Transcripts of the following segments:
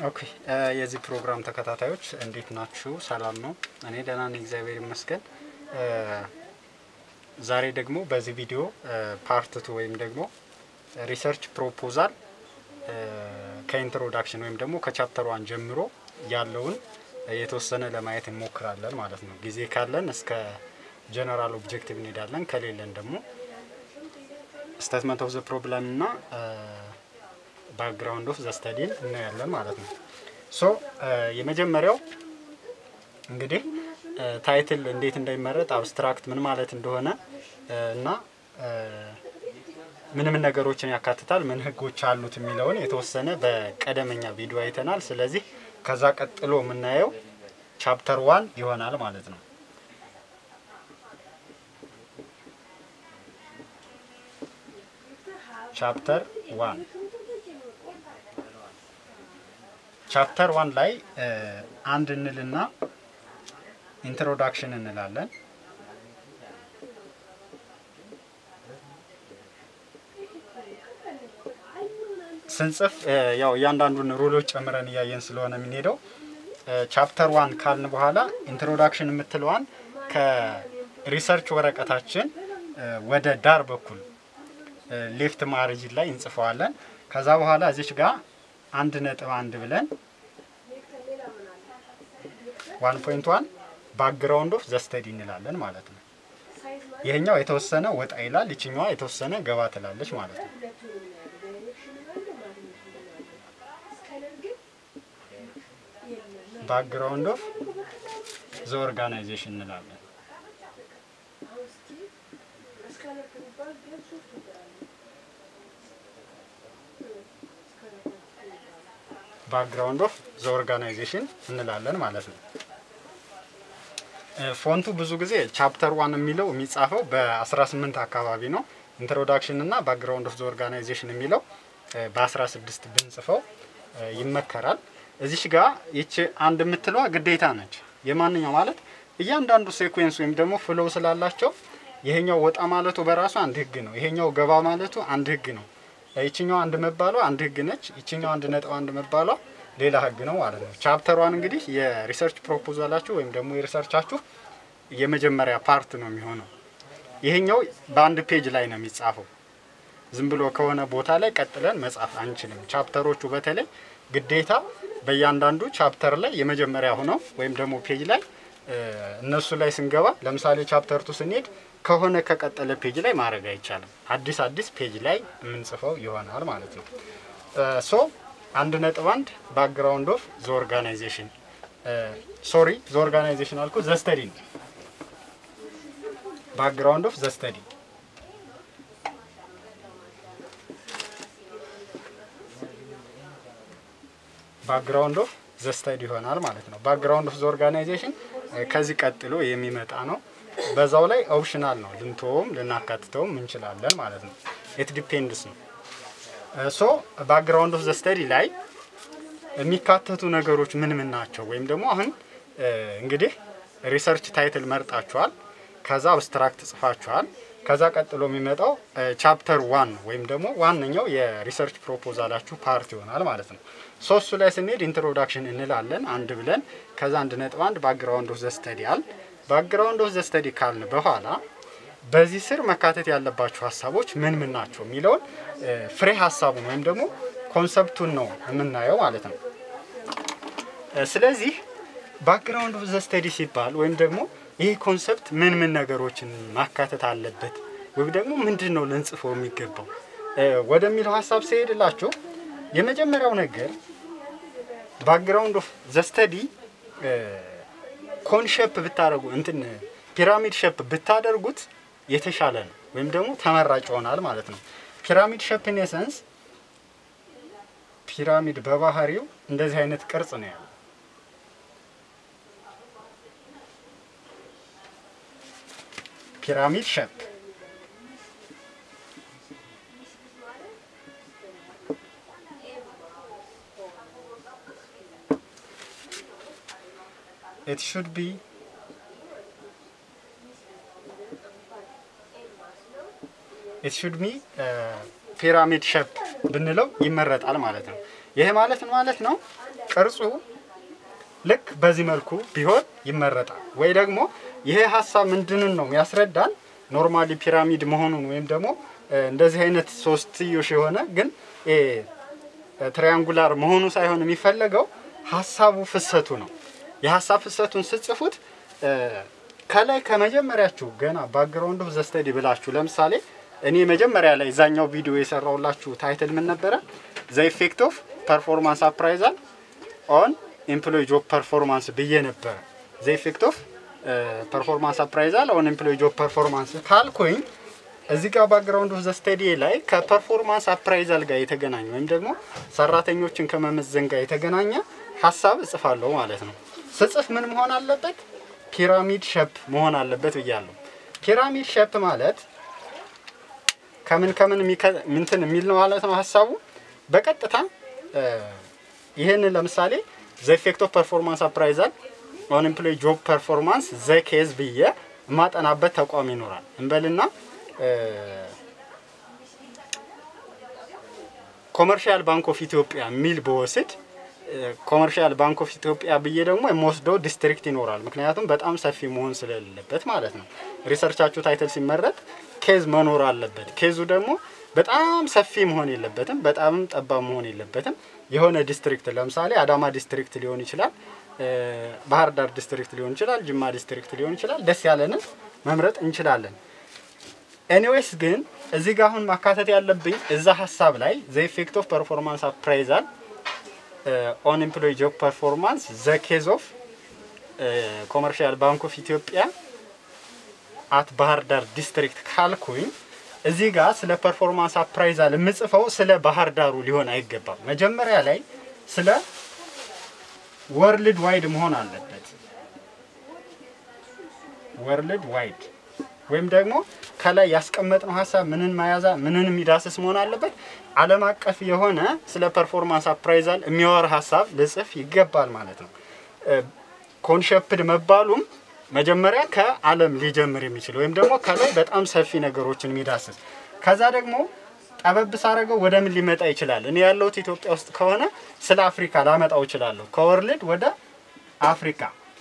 ኦኬ የዚህ ፕሮግራም ተከታታዮች እንዴት ናችሁ? ሰላም ነው? እኔ ደህና ነኝ፣ እግዚአብሔር ይመስገን። ዛሬ ደግሞ በዚህ ቪዲዮ ፓርት ቱ ወይም ደግሞ ሪሰርች ፕሮፖዛል ከኢንትሮዳክሽን ወይም ደግሞ ከቻፕተር ዋን ጀምሮ ያለውን የተወሰነ ለማየት እንሞክራለን ማለት ነው። ጊዜ ካለን እስከ ጀነራል ኦብጀክቲቭ እንሄዳለን። ከሌለን ደግሞ ስቴትመንት ኦፍ ዘ ፕሮብለም እና ባክግራውንድ ኦፍ ዘ ስተዲን እናያለን ማለት ነው። ሶ የመጀመሪያው እንግዲህ ታይትል እንዴት እንደሚመረጥ አብስትራክት ምን ማለት እንደሆነ እና ምን ምን ነገሮችን ያካትታል፣ ምን ህጎች አሉት የሚለውን የተወሰነ በቀደመኛ ቪዲዮ አይተናል። ስለዚህ ከዛ ቀጥሎ የምናየው ቻፕተር ዋን ይሆናል ማለት ነው። ቻፕተር ዋን ቻፕተር ዋን ላይ አንድ እንልና ኢንትሮዳክሽን እንላለን። ስንጽፍ ያው እያንዳንዱን ሩሎች ጨምረን እያየን ስለሆነ የምንሄደው ቻፕተር ዋን ካልን በኋላ ኢንትሮዳክሽን የምትለዋን ከሪሰርች ወረቀታችን ወደ ዳር በኩል ሌፍት ማርጅን ላይ እንጽፈዋለን። ከዛ በኋላ እዚች ጋር አንድ ነጥብ አንድ ብለን ዋን ፖይንት ዋን ባክግራውንድ ኦፍ ዘስተዲ እንላለን ማለት ነው። ይሄኛው የተወሰነ ወጣ ይላል፣ ይችኛዋ የተወሰነ ገባ ትላለች ማለት ነው። ባክግራውንድ ኦፍ ዘ ኦርጋናይዜሽን እንላለን። ባክግራውንድ ኦፍ ዘ ኦርጋናይዜሽን እንላለን ማለት ነው። ፎንቱ ብዙ ጊዜ ቻፕተር ዋን የሚለው የሚጻፈው በ18 አካባቢ ነው። ኢንትሮዳክሽን እና ባክግራውንድ ኦፍ ዘ ኦርጋናይዜሽን የሚለው በ16 ብንጽፈው ይመከራል። እዚሽ ጋር ይቺ አንድ የምትለዋ ግዴታ ነች። የማንኛው ማለት እያንዳንዱ ሴኩዌንስ ወይም ደግሞ ፍሎው ስላላቸው ይሄኛው ወጣ ማለቱ በራሱ አንድ ህግ ነው። ይሄኛው ገባ ማለቱ አንድ ህግ ነው። ይችኛው አንድ መባሏ አንድ ህግ ነች። ይችኛው አንድ ነጥብ አንድ መባሏ ሌላ ህግ ነው ማለት ነው። ቻፕተር ዋን እንግዲህ የሪሰርች ፕሮፖዛላችሁ ወይም ደግሞ የሪሰርቻችሁ የመጀመሪያ ፓርት ነው የሚሆነው። ይሄኛው በአንድ ፔጅ ላይ ነው የሚጻፈው። ዝም ብሎ ከሆነ ቦታ ላይ ቀጥለን መጻፍ አንችልም። ቻፕተሮቹ በተለይ ግዴታ በእያንዳንዱ ቻፕተር ላይ የመጀመሪያ ሆነው ወይም ደግሞ ፔጅ ላይ እነሱ ላይ ስንገባ ለምሳሌ ቻፕተር ቱ ስንሄድ ከሆነ ከቀጠለ ፔጅ ላይ ማድረግ አይቻልም። አዲስ አዲስ ፔጅ ላይ የምንጽፈው ይሆናል ማለት ነው። ሶ አንድ ነጥብ አንድ ባክግራውንድ ኦፍ ዘ ኦርጋናይዜሽን ሶሪ ዘ ኦርጋናይዜሽን አልኩ ዘ ስተዲ ነው። ባክግራውንድ ኦፍ ዘ ስተዲ ባክግራውንድ ኦፍ ዘ ስተዲ ይሆናል ማለት ነው። ባክግራውንድ ኦፍ ዘ ኦርጋናይዜሽን ከዚህ ቀጥሎ የሚመጣ ነው። በዛው ላይ ኦፕሽናል ነው፣ ልንተውም ልናካትተውም እንችላለን ማለት ነው። ኢት ዲፔንድስ ነው። ሶ ባክግራውንድ ኦፍ ዘ ስተዲ ላይ የሚካተቱ ነገሮች ምን ምን ናቸው? ወይም ደግሞ አሁን እንግዲህ ሪሰርች ታይትል መርጣችኋል፣ ከዛ አብስትራክት ጽፋችኋል። ከዛ ቀጥሎ የሚመጣው ቻፕተር ዋን ወይም ደግሞ ዋነኛው የሪሰርች ፕሮፖዛላችሁ ፓርት ይሆናል ማለት ነው። ሶስቱ ላይ ስንሄድ ኢንትሮዳክሽን እንላለን አንድ ብለን ከዛ አንድ ነጥብ አንድ ባክግራውንድ ኦፍ ዘ ስተዲ አል ባክግራውንድ ኦፍ ዘ ስተዲ ካልን በኋላ በዚህ ስር መካተት ያለባቸው ሀሳቦች ምን ምን ናቸው የሚለውን ፍሬ ሀሳቡን ወይም ደግሞ ኮንሰፕቱን ነው የምናየው ማለት ነው። ስለዚህ ባክግራውንድ ኦፍ ዘ ስተዲ ሲባል ወይም ደግሞ ይህ ኮንሰፕት ምን ምን ነገሮችን ማካተት አለበት ወይም ደግሞ ምንድን ነው ልንጽፈው የሚገባው ወደሚለው ሀሳብ ሲሄድላችሁ የመጀመሪያው ነገር ባክግራውንድ ኦፍ ዘ ስተዲ ኮን ሼፕ ብታደርጉ እንትን ፒራሚድ ሼፕ ብታደርጉት የተሻለ ነው ወይም ደግሞ ተመራጭ ይሆናል ማለት ነው። ፒራሚድ ሼፕ ኢን ኤሰንስ ፒራሚድ በባህሪው እንደዚህ አይነት ቅርጽ ነው ያለው። ፒራሚድ ሼፕ it should be it should be ፒራሚድ ሼፕ ብንለው ይመረጣል ማለት ነው። ይሄ ማለት ምን ማለት ነው? ቅርጹ ልክ በዚህ መልኩ ቢሆን ይመረጣል። ወይ ደግሞ ይሄ ሀሳብ ምንድንን ነው ያስረዳን ኖርማሊ ፒራሚድ መሆኑን ወይም ደግሞ እ፣ እንደዚህ አይነት ሶስትዮሽ የሆነ ግን እ፣ ትሪያንጉላር መሆኑ ሳይሆን የሚፈለገው ሀሳቡ ፍሰቱ ነው። የሀሳብ ፍሰቱን ስጽፉት እ፣ ከላይ ከመጀመሪያችሁ ገና ባክግራውንድ ኦፍ ዘ ስተዲ ብላችሁ ለምሳሌ እኔ መጀመሪያ ላይ እዛኛው ቪዲዮ የሰራውላችሁ ታይትል ምን ነበረ? ዘ ኢፌክት ኦፍ ፐርፎርማንስ አፕራይዛል ኦን ኤምፕሎይ ጆብ ፐርፎርማንስ ብዬ ነበረ። ዘ ኢፌክት ኦፍ ፐርፎርማንስ አፕራይዛል ኦን ኤምፕሎይ ጆብ ፐርፎርማንስ ካልኩኝ እዚህ ጋር ባክግራውንድ ኦፍ ዘ ስተዲ ላይ ከፐርፎርማንስ አፕራይዛል ጋር የተገናኘ ወይም ደግሞ ሰራተኞችን ከመመዘን ጋር የተገናኘ ሀሳብ እጽፋለሁ ማለት ነው። ስጽፍ ምን መሆን አለበት? ፒራሚድ ሸፕ መሆን አለበት ብያለሁ። ፒራሚድ ሸፕ ማለት ከምን ከምን የሚከ- ምንትን የሚል ነው ማለት ነው ሀሳቡ በቀጥታ እ፣ ይህንን ለምሳሌ ዘ ኢፌክት ኦፍ ፐርፎርማንስ አፕራይዛል ኦን ኤምፕሎይ ጆብ ፐርፎርማንስ ዘ ኬዝ ብዬ የማጠናበት ተቋም ይኖራል እንበልና ኮመርሻል ባንክ ኦፍ ኢትዮጵያ የሚል በወስድ ኮመርሻል ባንክ ኦፍ ኢትዮጵያ ብዬ ደግሞ የምወስደው ዲስትሪክት ይኖራል። ምክንያቱም በጣም ሰፊ መሆን ስለሌለበት ማለት ነው። ሪሰርቻችሁ ታይትል ሲመረጥ ኬዝ መኖር አለበት። ኬዙ ደግሞ በጣም ሰፊ መሆን የለበትም፣ በጣምም ጠባብ መሆን የለበትም። የሆነ ዲስትሪክት ለምሳሌ አዳማ ዲስትሪክት ሊሆን ይችላል፣ እ፣ ባህር ዳር ዲስትሪክት ሊሆን ይችላል፣ ጅማ ዲስትሪክት ሊሆን ይችላል። ደስ ያለንን መምረጥ እንችላለን። ኤኒዌይስ ግን እዚህ ጋር አሁን ማካተት ያለብኝ እዛ ሀሳብ ላይ ዘ ኢፌክት ኦፍ ፐርፎርማንስ አፕራይዛል ኦን ኤምፕሎይ ጆብ ፐርፎርማንስ ዘ ኬዝ ኦፍ ኮመርሻል ባንክ ኦፍ ኢትዮጵያ አት ባህር ዳር ዲስትሪክት ካልኩኝ እዚህ ጋር ስለ ፐርፎርማንስ አፕራይዛል የምጽፈው ስለ ባህር ዳሩ ሊሆን አይገባም። መጀመሪያ ላይ ስለ ወርልድ ዋይድ መሆን አለበት። ወርልድ ዋይድ ወይም ደግሞ ከላይ ያስቀመጥነው ሀሳብ ምንን መያዛ ምንን የሚዳስስ መሆን አለበት። ዓለም አቀፍ የሆነ ስለ ፐርፎርማንስ አፕራይዛል የሚያወራ ሀሳብ ልጽፍ ይገባል ማለት ነው። ኮንሸፕድ መባሉም መጀመሪያ ከዓለም ሊጀምር የሚችል ወይም ደግሞ ከላይ በጣም ሰፊ ነገሮችን የሚዳስስ ከዛ ደግሞ ጠበብ ሳረገው ወደ ምን ሊመጣ ይችላል? እኔ ያለሁት ኢትዮጵያ ውስጥ ከሆነ ስለ አፍሪካ ላመጣው እችላለሁ። ከወርልድ ወደ አፍሪካ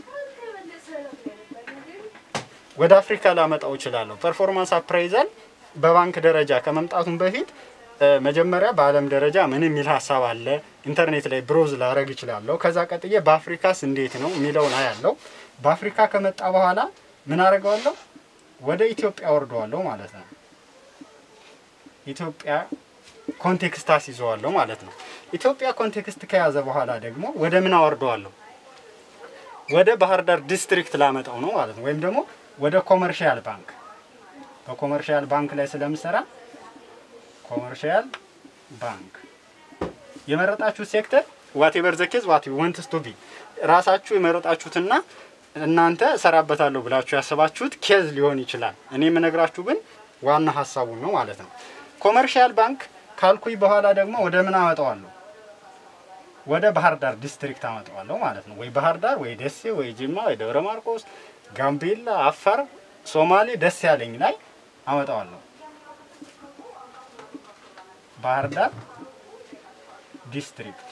ወደ አፍሪካ ላመጣው እችላለሁ። ፐርፎርማንስ አፕራይዛል በባንክ ደረጃ ከመምጣቱም በፊት እ፣ መጀመሪያ በዓለም ደረጃ ምን የሚል ሀሳብ አለ ኢንተርኔት ላይ ብሮዝ ላረግ እችላለሁ። ከዛ ቀጥዬ በአፍሪካስ እንዴት ነው የሚለውን አያለው። በአፍሪካ ከመጣ በኋላ ምን አደርገዋለሁ? ወደ ኢትዮጵያ ወርደዋለሁ ማለት ነው። ኢትዮጵያ ኮንቴክስት አስይዘዋለሁ ማለት ነው። ኢትዮጵያ ኮንቴክስት ከያዘ በኋላ ደግሞ ወደ ምን አወርደዋለሁ? ወደ ባህር ዳር ዲስትሪክት ላመጣው ነው ማለት ነው። ወይም ደግሞ ወደ ኮመርሻል ባንክ በኮመርሻል ባንክ ላይ ስለምሰራ ኮመርሻል ባንክ የመረጣችሁት ሴክተር ዋቴቨር ዘ ኬዝ ዋት ወንትስ ቱ ቢ ራሳችሁ የመረጣችሁትና እናንተ እሰራበታለሁ ብላችሁ ያሰባችሁት ኬዝ ሊሆን ይችላል። እኔ የምነግራችሁ ግን ዋና ሀሳቡን ነው ማለት ነው። ኮመርሻል ባንክ ካልኩኝ በኋላ ደግሞ ወደ ምን አመጣዋለሁ? ወደ ባህር ዳር ዲስትሪክት አመጣዋለሁ ማለት ነው። ወይ ባህር ዳር፣ ወይ ደሴ፣ ወይ ጅማ፣ ወይ ደብረ ማርቆስ፣ ጋምቤላ፣ አፋር፣ ሶማሌ ደስ ያለኝ ላይ አመጣዋለሁ። ባህር ዳር ዲስትሪክት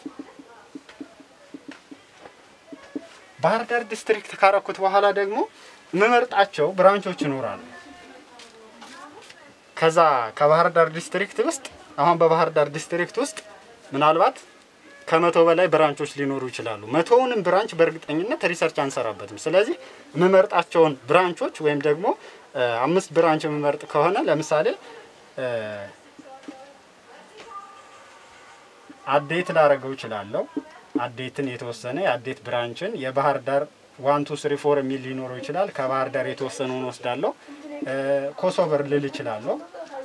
ባህር ዳር ዲስትሪክት ካረኩት በኋላ ደግሞ የምመርጣቸው ብራንቾች ይኖራሉ። ከዛ ከባህር ዳር ዲስትሪክት ውስጥ አሁን በባህር ዳር ዲስትሪክት ውስጥ ምናልባት ከመቶ በላይ ብራንቾች ሊኖሩ ይችላሉ። መቶውንም ብራንች በእርግጠኝነት ሪሰርች አንሰራበትም። ስለዚህ የምመርጣቸውን ብራንቾች ወይም ደግሞ እ፣ አምስት ብራንች የምመርጥ ከሆነ ለምሳሌ እ፣ አዴት ላረገው እችላለሁ። አዴትን የተወሰነ የአዴት ብራንችን የባህር ዳር ዋን ቱ ስሪ ፎር የሚል ሊኖረው ይችላል። ከባህር ዳር የተወሰነውን ወስዳለሁ። እ፣ ኮሶቨር ልል እችላለሁ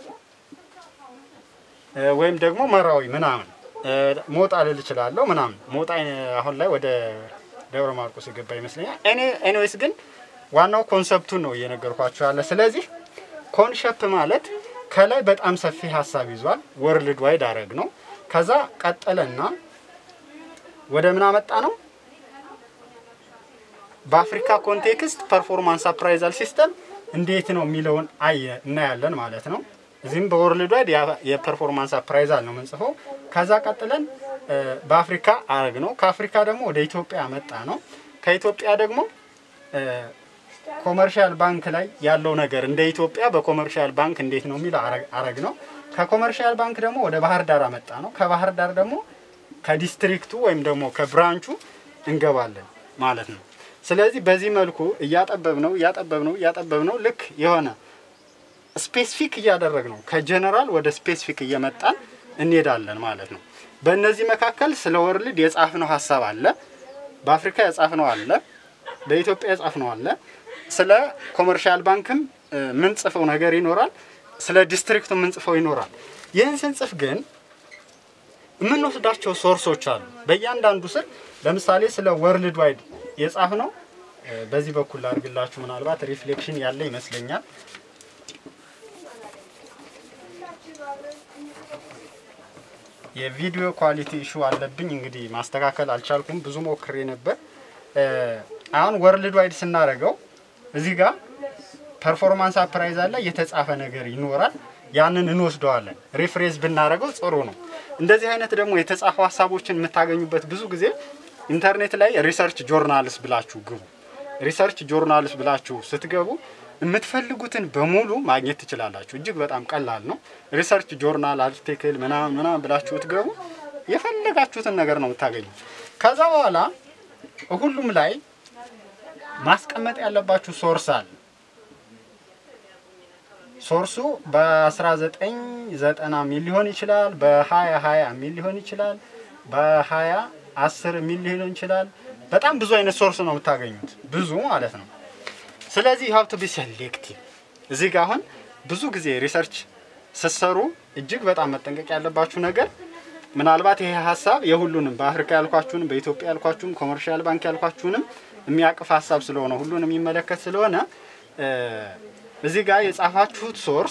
እ፣ ወይም ደግሞ መራዊ ምናምን እ፣ ሞጣ ልል እችላለሁ ምናምን። ሞጣ እ፣ አሁን ላይ ወደ ደብረ ማርቆስ የገባ ይመስለኛል። ኤኒዌይስ ግን ዋናው ኮንሰፕቱን ነው እየነገርኳቸው ያለ። ስለዚህ ኮንሸፕት ማለት ከላይ በጣም ሰፊ ሀሳብ ይዟል። ወርልድ ዋይድ አረግ ነው። ከዛ ቀጠለና ወደ ምን አመጣ ነው? በአፍሪካ ኮንቴክስት ፐርፎርማንስ አፕራይዛል ሲስተም እንዴት ነው የሚለውን አየ እናያለን ማለት ነው። እዚህም በወርልድ ዋይድ ያ- የፐርፎርማንስ አፕራይዛል ነው የምንጽፈው። ከዛ ቀጥለን በአፍሪካ አረግ ነው። ከአፍሪካ ደግሞ ወደ ኢትዮጵያ መጣ ነው። ከኢትዮጵያ ደግሞ ኮመርሻል ባንክ ላይ ያለው ነገር እንደ ኢትዮጵያ በኮመርሻል ባንክ እንዴት ነው የሚል አረግ ነው። ከኮመርሻል ባንክ ደግሞ ወደ ባህር ዳር አመጣ ነው። ከባህር ዳር ደግሞ ከዲስትሪክቱ ወይም ደግሞ ከብራንቹ እንገባለን ማለት ነው። ስለዚህ በዚህ መልኩ እያጠበብ ነው እያጠበብ ነው እያጠበብ ነው ልክ የሆነ ስፔሲፊክ እያደረግ ነው ከጀነራል ወደ ስፔሲፊክ እየመጣን እንሄዳለን ማለት ነው። በእነዚህ መካከል ስለ ወርልድ የጻፍነው ሀሳብ አለ፣ በአፍሪካ የጻፍነው አለ፣ በኢትዮጵያ የጻፍነው አለ። ስለ ኮመርሻል ባንክም ምን ጽፈው ነገር ይኖራል፣ ስለ ዲስትሪክቱ ምን ጽፈው ይኖራል። ይህን ስንጽፍ ግን የምንወስዳቸው ሶርሶች አሉ። በእያንዳንዱ ስር ለምሳሌ ስለ ወርልድ ዋይድ የጻፍነው በዚህ በኩል ላድርግላችሁ። ምናልባት ሪፍሌክሽን ያለ ይመስለኛል። የቪዲዮ ኳሊቲ ኢሹ አለብኝ። እንግዲህ ማስተካከል አልቻልኩም። ብዙ ሞክሬ ነበር። አሁን ወርልድ ዋይድ ስናደርገው እዚህ ጋር ፐርፎርማንስ አፕራይዝ አለ፣ የተጻፈ ነገር ይኖራል። ያንን እንወስደዋለን። ሪፍሬዝ ብናደርገው ጥሩ ነው። እንደዚህ አይነት ደግሞ የተጻፉ ሀሳቦችን የምታገኙበት ብዙ ጊዜ ኢንተርኔት ላይ ሪሰርች ጆርናልስ ብላችሁ ግቡ። ሪሰርች ጆርናልስ ብላችሁ ስትገቡ የምትፈልጉትን በሙሉ ማግኘት ትችላላችሁ። እጅግ በጣም ቀላል ነው። ሪሰርች ጆርናል አርቲክል ምናምን ምናምን ብላችሁ ትገቡ የፈለጋችሁትን ነገር ነው የምታገኙት። ከዛ በኋላ ሁሉም ላይ ማስቀመጥ ያለባችሁ ሶርስ አለ። ሶርሱ በ1990 ሚል ሊሆን ይችላል፣ በ2020 ሚል ሊሆን ይችላል፣ በ2010 ሚል ሊሆን ይችላል። በጣም ብዙ አይነት ሶርስ ነው የምታገኙት፣ ብዙ ማለት ነው። ስለዚህ ሀብቱ ቢ ሴሌክቲቭ እዚህ ጋር አሁን ብዙ ጊዜ ሪሰርች ስትሰሩ እጅግ በጣም መጠንቀቅ ያለባችሁ ነገር ምናልባት ይሄ ሀሳብ የሁሉንም በአፍሪካ ያልኳችሁንም በኢትዮጵያ ያልኳችሁም ኮመርሻል ባንክ ያልኳችሁንም የሚያቅፍ ሀሳብ ስለሆነ ሁሉንም የሚመለከት ስለሆነ እዚህ ጋር የጻፋችሁት ሶርስ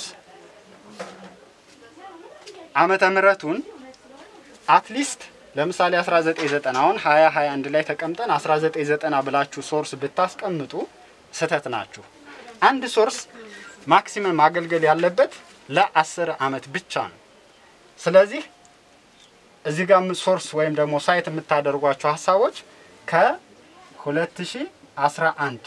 ዓመተ ምሕረቱን አትሊስት ለምሳሌ 1990 አሁን 2021 ላይ ተቀምጠን 1990 ብላችሁ ሶርስ ብታስቀምጡ ስህተት ናችሁ። አንድ ሶርስ ማክሲመም ማገልገል ያለበት ለአስር አመት ብቻ ነው። ስለዚህ እዚህ ጋር ሶርስ ወይም ደግሞ ሳይት የምታደርጓቸው ሀሳቦች ከ2011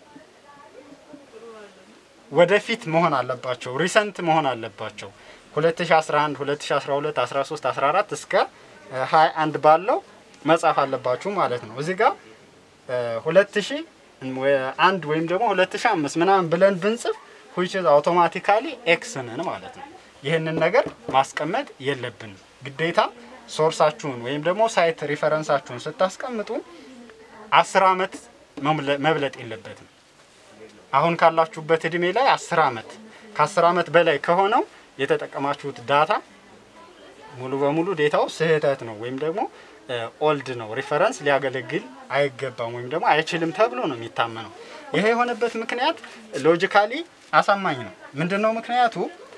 ወደፊት መሆን አለባቸው። ሪሰንት መሆን አለባቸው። 2011፣ 2012፣ 13፣ 14 እስከ 21 ባለው መጻፍ አለባችሁ ማለት ነው። እዚህ ጋር 2000 አንድ ወይም ደግሞ 2005 ምናምን ብለን ብንጽፍ which is አውቶማቲካሊ ኤክስ ነን ማለት ነው። ይህንን ነገር ማስቀመጥ የለብንም። ግዴታ ሶርሳችሁን ወይም ደግሞ ሳይት ሪፈረንሳችሁን ስታስቀምጡ አስር አመት መብለጥ የለበትም። አሁን ካላችሁበት እድሜ ላይ አስር አመት ከአስር አመት በላይ ከሆነው የተጠቀማችሁት ዳታ ሙሉ በሙሉ ዴታው ስህተት ነው ወይም ደግሞ ኦልድ ነው፣ ሪፈረንስ ሊያገለግል አይገባም ወይም ደግሞ አይችልም ተብሎ ነው የሚታመነው። ይሄ የሆነበት ምክንያት ሎጂካሊ አሳማኝ ነው። ምንድን ነው ምክንያቱ?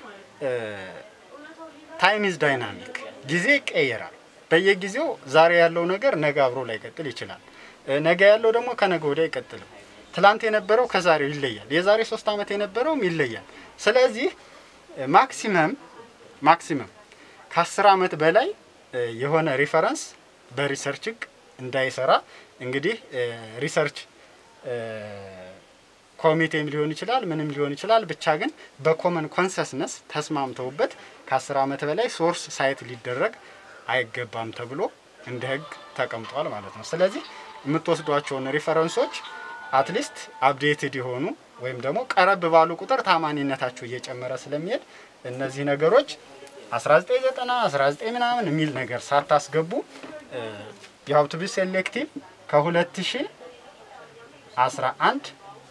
ታይም ኢዝ ዳይናሚክ፣ ጊዜ ይቀየራል። በየጊዜው ዛሬ ያለው ነገር ነገ አብሮ ላይቀጥል ይችላል። ነገ ያለው ደግሞ ከነገ ወዲያ አይቀጥልም። ትላንት የነበረው ከዛሬው ይለያል። የዛሬ ሶስት ዓመት የነበረውም ይለያል። ስለዚህ ማክሲመም ማክሲመም ከአስር ዓመት በላይ የሆነ ሪፈረንስ በሪሰርች ህግ እንዳይሰራ እንግዲህ ሪሰርች ኮሚቴም ሊሆን ይችላል ምንም ሊሆን ይችላል። ብቻ ግን በኮመን ኮንሰስነስ ተስማምተውበት ከአስር ዓመት በላይ ሶርስ ሳይት ሊደረግ አይገባም ተብሎ እንደ ህግ ተቀምጧል ማለት ነው። ስለዚህ የምትወስዷቸውን ሪፈረንሶች አትሊስት አፕዴትድ የሆኑ ወይም ደግሞ ቀረብ ባሉ ቁጥር ታማኒነታቸው እየጨመረ ስለሚሄድ እነዚህ ነገሮች 1990 19 ምናምን የሚል ነገር ሳታስገቡ የሀብቱ ቢ ሴሌክቲቭ ከ2011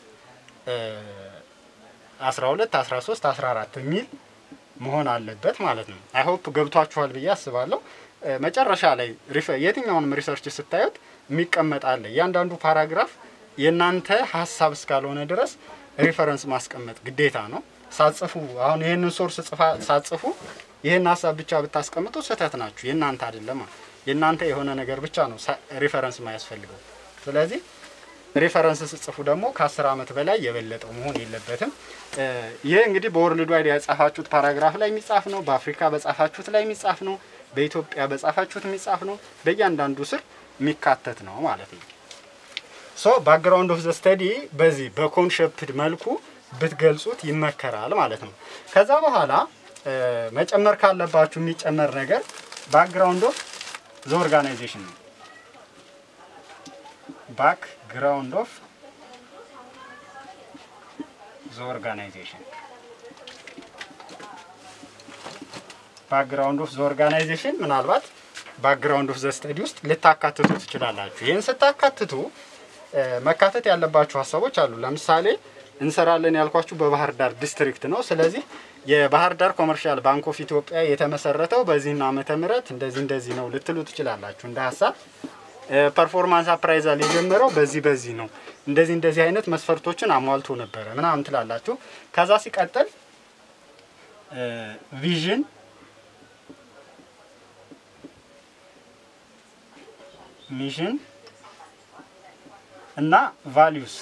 12 13 14 የሚል መሆን አለበት ማለት ነው። አይ ሆፕ ገብቷችኋል ብዬ አስባለሁ። መጨረሻ ላይ የትኛውንም ሪሰርች ስታዩት የሚቀመጥ አለ። እያንዳንዱ ፓራግራፍ የእናንተ ሀሳብ እስካልሆነ ድረስ ሪፈረንስ ማስቀመጥ ግዴታ ነው። ሳጽፉ አሁን ይህንን ሶርስ ሳጽፉ ይህን ሀሳብ ብቻ ብታስቀምጡ ስህተት ናችሁ። የእናንተ አይደለም። የእናንተ የሆነ ነገር ብቻ ነው ሪፈረንስ ማያስፈልገው። ስለዚህ ሬፈረንስ ስጽፉ ደግሞ ከአስር ዓመት በላይ የበለጠው መሆን የለበትም። እ፣ ይህ እንግዲህ በወርልድ ዋይድ ያጻፋችሁት ፓራግራፍ ላይ የሚጻፍ ነው። በአፍሪካ በጻፋችሁት ላይ የሚጻፍ ነው። በኢትዮጵያ በጻፋችሁት የሚጻፍ ነው። በእያንዳንዱ ስር የሚካተት ነው ማለት ነው። ሶ ባክግራውንድ ኦፍ ዘ ስተዲ በዚህ በኮንሸፕት መልኩ ብትገልጹት ይመከራል ማለት ነው። ከዛ በኋላ እ፣ መጨመር ካለባችሁ የሚጨመር ነገር ባክግራውንድ ኦፍ ዘ ኦርጋናይዜሽን ነው። ባክግራውንድ ኦፍ ዘ ኦርጋናይዜሽን ባክግራውንድ ኦፍ ዘ ኦርጋናይዜሽን ምናልባት ባክግራውንድ ኦፍ ዘ ስተዲ ውስጥ ልታካትቱ ትችላላችሁ። ይህን ስታካትቱ እ፣ መካተት ያለባችሁ ሀሳቦች አሉ። ለምሳሌ እንሰራለን ያልኳችሁ በባህር ዳር ዲስትሪክት ነው። ስለዚህ የባህር ዳር ኮመርሻል ባንክ ኦፍ ኢትዮጵያ የተመሰረተው በዚህና ዓመተ ምህረት እንደዚህ እንደዚህ ነው ልትሉ ትችላላችሁ እንደ ሀሳብ። ፐርፎርማንስ አፕራይዛል የጀመረው በዚህ በዚህ ነው እንደዚህ እንደዚህ አይነት መስፈርቶችን አሟልቶ ነበረ ምናምን ትላላችሁ። ከዛ ሲቀጥል ቪዥን ሚሽን እና ቫሊዩስ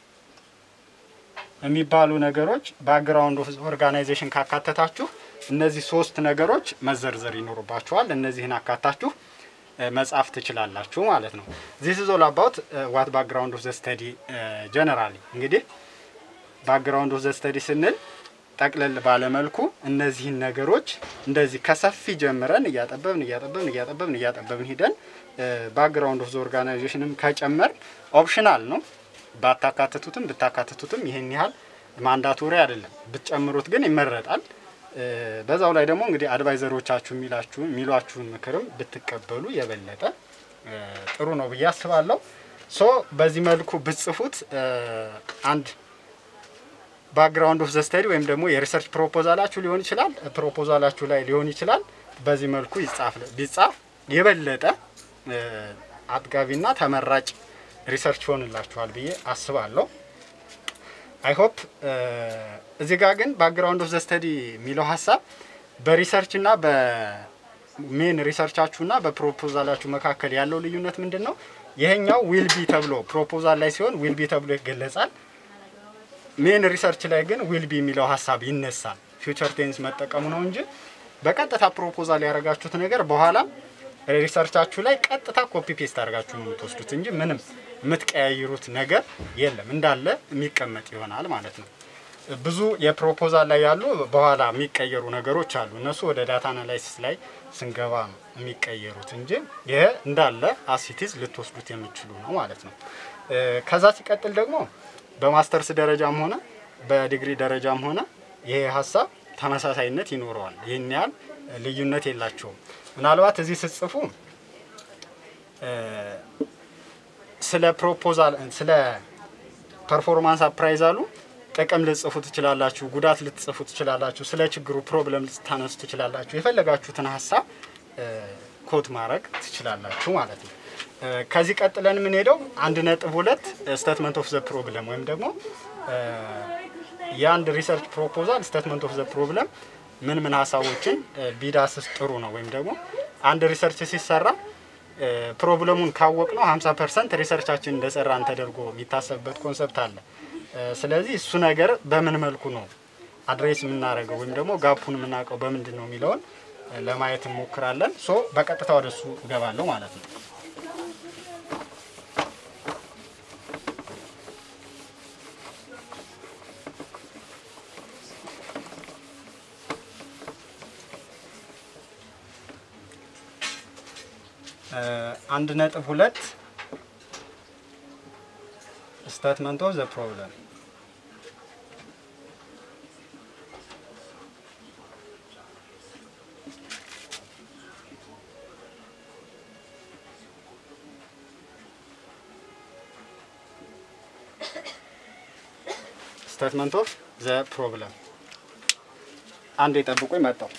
የሚባሉ ነገሮች ባክግራውንድ ኦፍ ኦርጋናይዜሽን ካካተታችሁ እነዚህ ሶስት ነገሮች መዘርዘር ይኖርባችኋል። እነዚህን አካታችሁ እ፣ መጻፍ ትችላላችሁ ማለት ነው። ዚስ ኢዝ ኦል አባውት ዋት ባክግራውንድ ኦፍ ዘ ስተዲ ጀነራሊ። እንግዲህ ባክግራውንድ ኦፍ ዘ ስተዲ ስንል ጠቅለል ባለመልኩ እነዚህን ነገሮች እንደዚህ ከሰፊ ጀምረን እያጠበብን እያጠበብን እያጠበብን እያጠበብን ሂደን ባክግራውንድ ኦፍ ዘ ኦርጋናይዜሽንም ከጨመር ኦፕሽናል ነው። ባታካትቱትም ብታካትቱትም ይህን ያህል ማንዳቶሪ አይደለም። ብትጨምሩት ግን ይመረጣል። እ፣ በዛው ላይ ደግሞ እንግዲህ አድቫይዘሮቻችሁ የሚላችሁ የሚሏችሁን ምክርም ብትቀበሉ የበለጠ እ፣ ጥሩ ነው ብዬ አስባለሁ። ሶ በዚህ መልኩ ብትጽፉት እ፣ አንድ ባክግራውንድ ኦፍ ዘ ስተዲ ወይም ደግሞ የሪሰርች ፕሮፖዛላችሁ ሊሆን ይችላል ፕሮፖዛላችሁ ላይ ሊሆን ይችላል። በዚህ መልኩ ይጻፍ ቢጻፍ የበለጠ እ፣ አጥጋቢና ተመራጭ ሪሰርች ይሆንላችኋል ብዬ አስባለሁ። አይ ሆፕ እዚህ ጋር ግን ባክግራውንድ ኦፍ ዘ ስተዲ የሚለው ሀሳብ በሪሰርች እና በሜን ሪሰርቻችሁ እና በፕሮፖዛላችሁ መካከል ያለው ልዩነት ምንድን ነው? ይሄኛው ዊል ቢ ተብሎ ፕሮፖዛል ላይ ሲሆን ዊል ቢ ተብሎ ይገለጻል። ሜን ሪሰርች ላይ ግን ዊል ቢ የሚለው ሀሳብ ይነሳል። ፊውቸር ቴንስ መጠቀሙ ነው እንጂ በቀጥታ ፕሮፖዛል ያደረጋችሁት ነገር በኋላ ሪሰርቻችሁ ላይ ቀጥታ ኮፒ ፔስት አድርጋችሁ ነው የምትወስዱት እንጂ ምንም የምትቀያይሩት ነገር የለም። እንዳለ የሚቀመጥ ይሆናል ማለት ነው። ብዙ የፕሮፖዛል ላይ ያሉ በኋላ የሚቀየሩ ነገሮች አሉ። እነሱ ወደ ዳታ አናላይሲስ ላይ ስንገባ ነው የሚቀየሩት እንጂ ይሄ እንዳለ አሲቲዝ ልትወስዱት የምችሉ ነው ማለት ነው። እ፣ ከዛ ሲቀጥል ደግሞ በማስተርስ ደረጃም ሆነ በዲግሪ ደረጃም ሆነ ይሄ ሀሳብ ተመሳሳይነት ይኖረዋል። ይህን ያህል ልዩነት የላቸውም። ምናልባት እዚህ ስትጽፉ እ፣ ስለ ፕሮፖዛል ስለ ፐርፎርማንስ አፕራይዛሉ ጥቅም ልትጽፉ ትችላላችሁ፣ ጉዳት ልትጽፉ ትችላላችሁ፣ ስለ ችግሩ ፕሮብለም ልታነሱ ትችላላችሁ። የፈለጋችሁትን ሀሳብ እ፣ ኮት ማድረግ ትችላላችሁ ማለት ነው። እ፣ ከዚህ ቀጥለን የምንሄደው አንድ ነጥብ ሁለት ስቴትመንት ኦፍ ዘ ፕሮብለም ወይም ደግሞ እ፣ የአንድ ሪሰርች ፕሮፖዛል ስቴትመንት ኦፍ ዘ ፕሮብለም ምን ምን ሀሳቦችን እ፣ ቢዳስስ ጥሩ ነው ወይም ደግሞ አንድ ሪሰርች ሲሰራ እ፣ ፕሮብለሙን ካወቅ ነው 50 ፐርሰንት ሪሰርቻችን እንደሰራን ተደርጎ የሚታሰብበት ኮንሰፕት አለ። እ፣ ስለዚህ እሱ ነገር በምን መልኩ ነው አድሬስ የምናደርገው ወይም ደግሞ ጋፑን የምናውቀው በምንድን ነው የሚለውን እ፣ ለማየት እንሞክራለን። ሶ በቀጥታ ወደ እሱ እገባለሁ ማለት ነው። እ፣ አንድ ነጥብ ሁለት ስቴትመንት ኦፍ ዘ ፕሮብለም ስቴትመንት ኦፍ ዘ ፕሮብለም አንድ የጠብቁኝ መጣው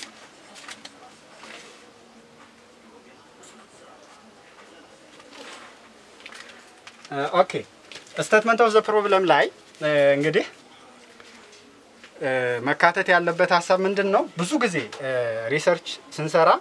ኦኬ ስቴትመንት ኦፍ ዘ ፕሮብለም ላይ እ፣ እንግዲህ እ፣ መካተት ያለበት ሀሳብ ምንድን ነው? ብዙ ጊዜ እ፣ ሪሰርች ስንሰራ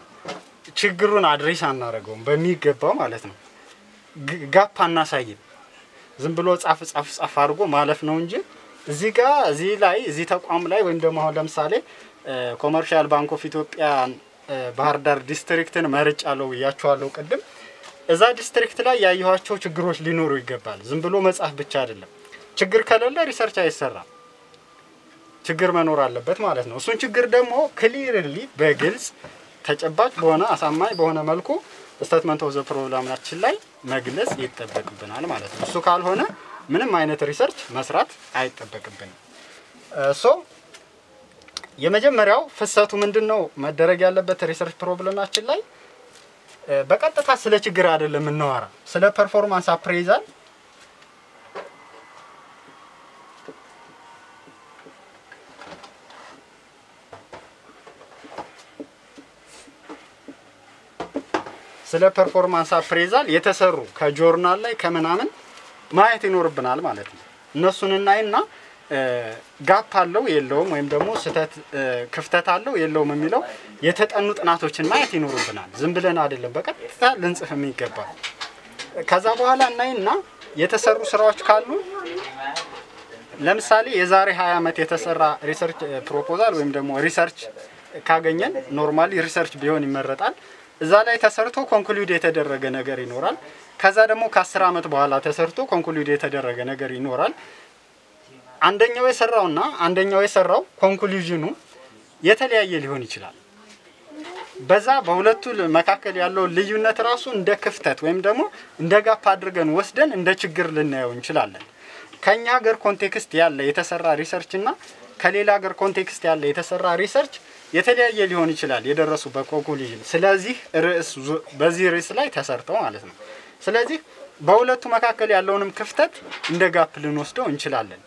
ችግሩን አድሬስ አናደርገውም በሚገባው ማለት ነው። ግ- ጋፕ አናሳይም። ዝም ብሎ ጻፍ ጻፍ ጻፍ አድርጎ ማለፍ ነው እንጂ እዚህ ጋር እዚህ ላይ እዚህ ተቋም ላይ ወይም ደግሞ አሁን ለምሳሌ ኮመርሻል ባንክ ኦፍ ኢትዮጵያ ባህር ዳር ዲስትሪክትን መርጫለሁ ብያቸዋለሁ ቅድም። እዛ ዲስትሪክት ላይ ያየኋቸው ችግሮች ሊኖሩ ይገባል። ዝም ብሎ መጻፍ ብቻ አይደለም። ችግር ከሌለ ሪሰርች አይሰራም። ችግር መኖር አለበት ማለት ነው። እሱን ችግር ደግሞ ክሊርሊ በግልጽ ተጨባጭ በሆነ አሳማኝ በሆነ መልኩ ስቴትመንት ኦፍ ዘ ፕሮግራማችን ላይ መግለጽ ይጠበቅብናል ማለት ነው። እሱ ካልሆነ ምንም አይነት ሪሰርች መስራት አይጠበቅብንም። ሶ የመጀመሪያው ፍሰቱ ምንድን ነው መደረግ ያለበት ሪሰርች ፕሮብለማችን ላይ በቀጥታ ስለ ችግር አይደለም የምናወራ፣ ስለ ፐርፎርማንስ አፕሬዛል ስለ ፐርፎርማንስ አፕሬዛል የተሰሩ ከጆርናል ላይ ከምናምን ማየት ይኖርብናል ማለት ነው። እነሱን እናይና ጋፕ አለው የለውም፣ ወይም ደግሞ ስህተት ክፍተት አለው የለውም የሚለው የተጠኑ ጥናቶችን ማየት ይኖርብናል። ዝም ብለን አይደለም በቀጥታ ልንጽፍ የሚገባ። ከዛ በኋላ እናይና የተሰሩ ስራዎች ካሉ ለምሳሌ የዛሬ 20 ዓመት የተሰራ ሪሰርች ፕሮፖዛል ወይም ደግሞ ሪሰርች ካገኘን ኖርማሊ ሪሰርች ቢሆን ይመረጣል። እዛ ላይ ተሰርቶ ኮንክሉድ የተደረገ ነገር ይኖራል። ከዛ ደግሞ ከአስር ዓመት በኋላ ተሰርቶ ኮንክሉድ የተደረገ ነገር ይኖራል። አንደኛው የሰራውና አንደኛው የሰራው ኮንክሉዥኑ የተለያየ ሊሆን ይችላል። በዛ በሁለቱ መካከል ያለው ልዩነት ራሱ እንደ ክፍተት ወይም ደግሞ እንደ ጋፕ አድርገን ወስደን እንደ ችግር ልናየው እንችላለን። ከኛ ሀገር ኮንቴክስት ያለ የተሰራ ሪሰርች እና ከሌላ ሀገር ኮንቴክስት ያለ የተሰራ ሪሰርች የተለያየ ሊሆን ይችላል የደረሱበት ኮንክሉዥን። ስለዚህ ርዕስ በዚህ ርዕስ ላይ ተሰርተው ማለት ነው። ስለዚህ በሁለቱ መካከል ያለውንም ክፍተት እንደ ጋፕ ልንወስደው እንችላለን።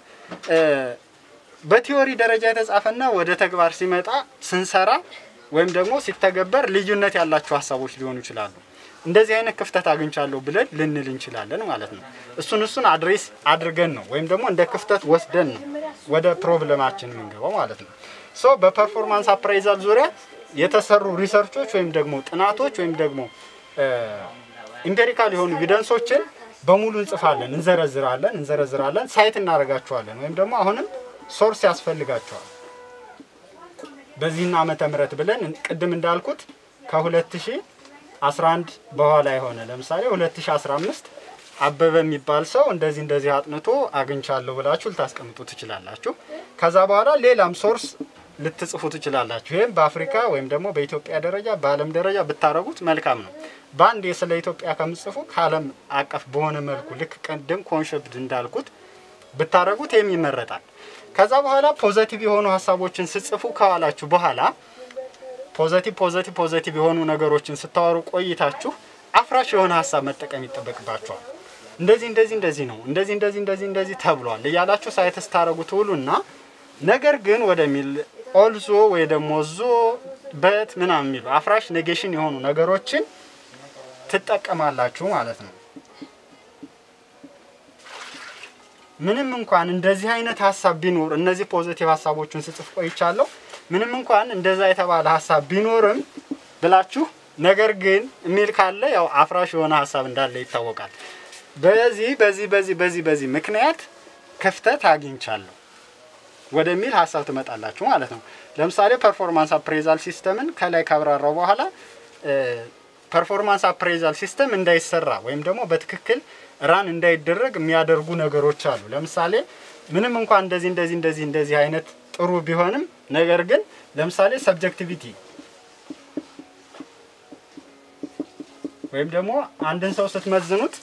በቲዮሪ ደረጃ የተጻፈና ወደ ተግባር ሲመጣ ስንሰራ ወይም ደግሞ ሲተገበር ልዩነት ያላቸው ሀሳቦች ሊሆኑ ይችላሉ። እንደዚህ አይነት ክፍተት አግኝቻለሁ ብለን ልንል እንችላለን ማለት ነው። እሱን እሱን አድሬስ አድርገን ነው ወይም ደግሞ እንደ ክፍተት ወስደን ነው ወደ ፕሮብለማችን የምንገባው ማለት ነው። ሶ በፐርፎርማንስ አፕራይዛል ዙሪያ የተሰሩ ሪሰርቾች ወይም ደግሞ ጥናቶች ወይም ደግሞ ኢምፔሪካል የሆኑ ኤቪደንሶችን በሙሉ እንጽፋለን፣ እንዘረዝራለን እንዘረዝራለን ሳይት እናደርጋቸዋለን ወይም ደግሞ አሁንም ሶርስ ያስፈልጋቸዋል። በዚህና ዓመተ ምህረት ብለን ቅድም እንዳልኩት ከ2011 በኋላ የሆነ ለምሳሌ 2015 አበበ የሚባል ሰው እንደዚህ እንደዚህ አጥንቶ አግኝቻለሁ ብላችሁ ልታስቀምጡ ትችላላችሁ። ከዛ በኋላ ሌላም ሶርስ ልትጽፉ ትችላላችሁ። ይህም በአፍሪካ ወይም ደግሞ በኢትዮጵያ ደረጃ በዓለም ደረጃ ብታደረጉት መልካም ነው። በአንድ ስለ ኢትዮጵያ ከምጽፉ ከዓለም አቀፍ በሆነ መልኩ ልክ ቅድም ኮንሸፕት እንዳልኩት ብታደረጉት ይህም ይመረጣል። ከዛ በኋላ ፖዘቲቭ የሆኑ ሀሳቦችን ስጽፉ ከዋላችሁ በኋላ ፖዘቲቭ ፖዘቲቭ ፖዘቲቭ የሆኑ ነገሮችን ስታወሩ ቆይታችሁ አፍራሽ የሆነ ሀሳብ መጠቀም ይጠበቅባችኋል። እንደዚህ እንደዚህ እንደዚህ ነው እንደዚህ እንደዚህ እንደዚህ እንደዚህ ተብሏል እያላችሁ ሳይት ስታደረጉ ትውሉና ነገር ግን ወደሚል ኦልዞ ወይ ደግሞ ዞ በት ምናምን የሚሉ አፍራሽ ኔጌሽን የሆኑ ነገሮችን ትጠቀማላችሁ ማለት ነው። ምንም እንኳን እንደዚህ አይነት ሀሳብ ቢኖር እነዚህ ፖዚቲቭ ሀሳቦችን ስጽፍ ቆይቻለሁ። ምንም እንኳን እንደዛ የተባለ ሀሳብ ቢኖርም ብላችሁ ነገር ግን የሚል ካለ ያው አፍራሽ የሆነ ሀሳብ እንዳለ ይታወቃል። በዚህ በዚህ በዚህ በዚህ በዚህ ምክንያት ክፍተት አግኝቻለሁ ወደሚል ሀሳብ ትመጣላችሁ ማለት ነው። ለምሳሌ ፐርፎርማንስ አፕሬዛል ሲስተምን ከላይ ካብራራው በኋላ ፐርፎርማንስ አፕሬዛል ሲስተም እንዳይሰራ ወይም ደግሞ በትክክል ራን እንዳይደረግ የሚያደርጉ ነገሮች አሉ። ለምሳሌ ምንም እንኳን እንደዚህ እንደዚህ እንደዚህ እንደዚህ አይነት ጥሩ ቢሆንም ነገር ግን ለምሳሌ ሰብጀክቲቪቲ ወይም ደግሞ አንድን ሰው ስትመዝኑት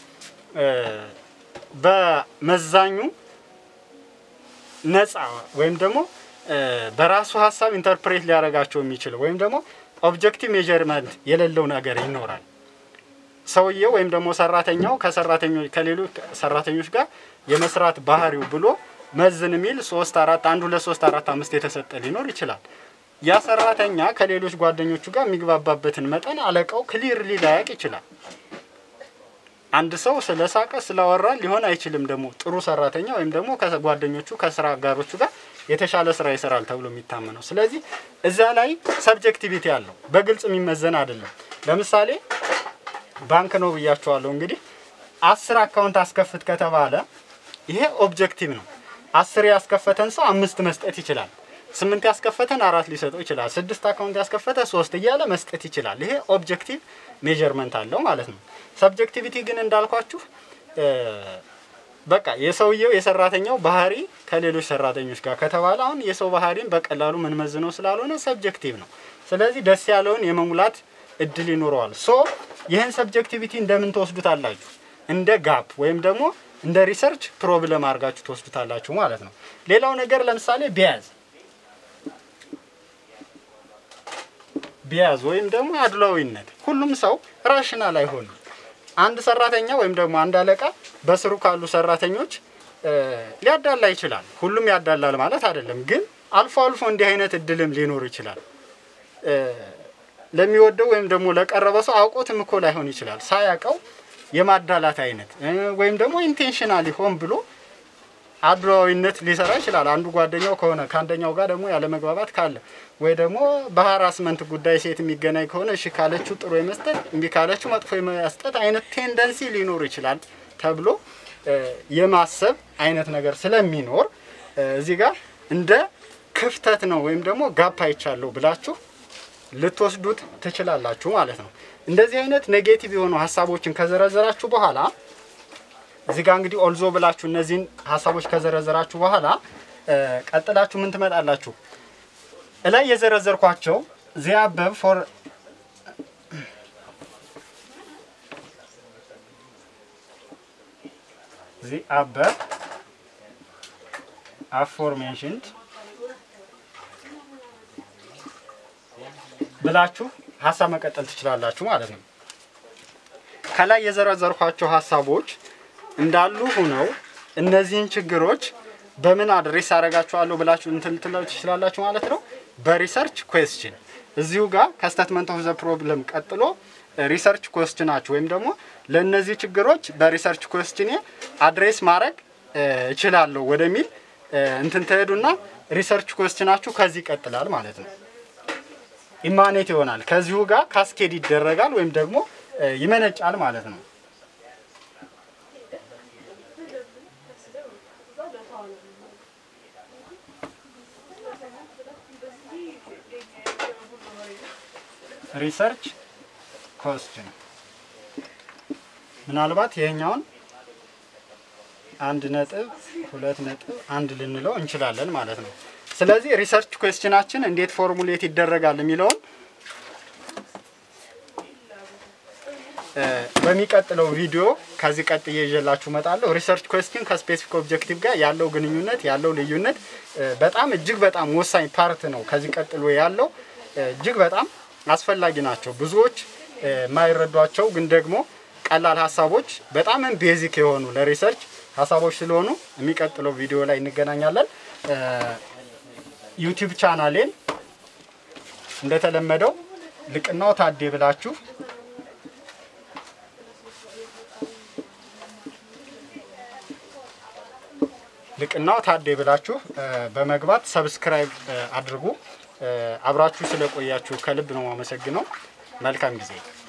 በመዛኙ ነፃ ወይም ደግሞ በራሱ ሀሳብ ኢንተርፕሬት ሊያደርጋቸው የሚችለው ወይም ደግሞ ኦብጀክቲቭ ሜዠርመንት የሌለው ነገር ይኖራል። ሰውየው ወይም ደግሞ ሰራተኛው ከሰራተኞች ከሌሎች ሰራተኞች ጋር የመስራት ባህሪው ብሎ መዝን የሚል ሶስት አራት አንድ ሁለት ሶስት አራት አምስት የተሰጠ ሊኖር ይችላል። ያ ሰራተኛ ከሌሎች ጓደኞቹ ጋር የሚግባባበትን መጠን አለቃው ክሊርሊ ላያቅ ይችላል። አንድ ሰው ስለ ሳቀ ስላወራ ሊሆን አይችልም። ደግሞ ጥሩ ሰራተኛ ወይም ደግሞ ከጓደኞቹ ከስራ አጋሮቹ ጋር የተሻለ ስራ ይሰራል ተብሎ የሚታመነው። ስለዚህ እዛ ላይ ሰብጀክቲቪቲ አለው፣ በግልጽ የሚመዘን አይደለም። ለምሳሌ ባንክ ነው ብያቸዋለሁ። እንግዲህ አስር አካውንት አስከፍት ከተባለ ይሄ ኦብጀክቲቭ ነው። አስር ያስከፈተን ሰው አምስት መስጠት ይችላል። ስምንት ያስከፈተን አራት ሊሰጠው ይችላል። ስድስት አካውንት ያስከፈተ ሶስት እያለ መስጠት ይችላል። ይሄ ኦብጀክቲቭ ሜዠርመንት አለው ማለት ነው። ሰብጀክቲቪቲ ግን እንዳልኳችሁ እ፣ በቃ የሰውየው የሰራተኛው ባህሪ ከሌሎች ሰራተኞች ጋር ከተባለ አሁን የሰው ባህሪን በቀላሉ ምንመዝነው ስላልሆነ ሰብጀክቲቭ ነው። ስለዚህ ደስ ያለውን የመሙላት እድል ይኖረዋል። ሶ ይህን ሰብጀክቲቪቲ እንደምን ትወስዱታላችሁ? እንደ ጋፕ ወይም ደግሞ እንደ ሪሰርች ፕሮብለም አድርጋችሁ ትወስዱታላችሁ ማለት ነው። ሌላው ነገር ለምሳሌ ቢያዝ ቢያዝ ወይም ደግሞ አድሏዊነት ሁሉም ሰው ራሽናል አይሆንም። አንድ ሰራተኛ ወይም ደግሞ አንድ አለቃ በስሩ ካሉ ሰራተኞች እ፣ ሊያዳላ ይችላል። ሁሉም ያዳላል ማለት አይደለም፣ ግን አልፎ አልፎ እንዲህ አይነት እድልም ሊኖር ይችላል። እ፣ ለሚወደው ወይም ደግሞ ለቀረበ ሰው አውቆትም እኮ ላይሆን ይችላል። ሳያውቀው የማዳላት አይነት እ፣ ወይም ደግሞ ኢንቴንሽናሊ ሆን ብሎ አድሏዊነት ሊሰራ ይችላል። አንዱ ጓደኛው ከሆነ ከአንደኛው ጋር ደግሞ ያለመግባባት ካለ ወይ ደግሞ በሀራስመንት ጉዳይ ሴት የሚገናኝ ከሆነ እሺ ካለችው ጥሩ የመስጠት እምቢ ካለችው መጥፎ የመስጠት አይነት ቴንደንሲ ሊኖር ይችላል ተብሎ እ፣ የማሰብ አይነት ነገር ስለሚኖር እ፣ እዚህ ጋር እንደ ክፍተት ነው ወይም ደግሞ ጋፕ አይቻለሁ ብላችሁ ልትወስዱት ትችላላችሁ ማለት ነው። እንደዚህ አይነት ኔጌቲቭ የሆኑ ሀሳቦችን ከዘረዘራችሁ በኋላ እዚህ ጋር እንግዲህ ኦልዞ ብላችሁ እነዚህን ሀሳቦች ከዘረዘራችሁ በኋላ እ፣ ቀጥላችሁ ምን ትመጣላችሁ? እላይ የዘረዘርኳቸው ዚያበብ ፎር ዚአበብ አፎርሜንሽንድ ብላችሁ ሀሳብ መቀጠል ትችላላችሁ ማለት ነው። ከላይ የዘረዘርኳቸው ሀሳቦች እንዳሉ ሆነው እነዚህን ችግሮች በምን አድሬስ አደርጋቸዋለሁ ብላችሁ እንትን ልትለው ትችላላችሁ ማለት ነው። በሪሰርች ኩዌስችን እዚሁ ጋር ከስቴትመንት ኦፍ ዘ ፕሮብለም ቀጥሎ ሪሰርች ኩዌስችናችሁ ወይም ደግሞ ለእነዚህ ችግሮች በሪሰርች ኩዌስችኔ አድሬስ ማድረግ እ፣ እችላለሁ ወደሚል እ፣ እንትን ትሄዱና ሪሰርች ኩዌስችናችሁ ከዚህ ይቀጥላል ማለት ነው። ኢማኔት ይሆናል። ከዚሁ ጋር ካስኬድ ይደረጋል ወይም ደግሞ እ፣ ይመነጫል ማለት ነው። ሪሰርች ኮስችን ምናልባት ይሄኛውን አንድ ነጥብ ሁለት ነጥብ አንድ ልንለው እንችላለን ማለት ነው። ስለዚህ ሪሰርች ኩዌስችናችን እንዴት ፎርሙሌት ይደረጋል የሚለውን እ፣ በሚቀጥለው ቪዲዮ ከዚህ ቀጥዬ ይዤላችሁ እመጣለሁ። ሪሰርች ኩዌስችን ከስፔሲፊክ ኦብጀክቲቭ ጋር ያለው ግንኙነት ያለው ልዩነት እ፣ በጣም እጅግ በጣም ወሳኝ ፓርት ነው። ከዚህ ቀጥሎ ያለው እ፣ እጅግ በጣም አስፈላጊ ናቸው። ብዙዎች እ፣ የማይረዷቸው ግን ደግሞ ቀላል ሀሳቦች በጣም ቤዚክ የሆኑ ለሪሰርች ሀሳቦች ስለሆኑ የሚቀጥለው ቪዲዮ ላይ እንገናኛለን። እ፣ ዩቲዩብ ቻናሌን እንደተለመደው ልቅናው ታዴ ብላችሁ ልቅናው ታዴ ብላችሁ እ፣ በመግባት ሰብስክራይብ እ፣ አድርጉ። እ፣ አብራችሁ ስለቆያችሁ ከልብ ነው የማመሰግነው። መልካም ጊዜ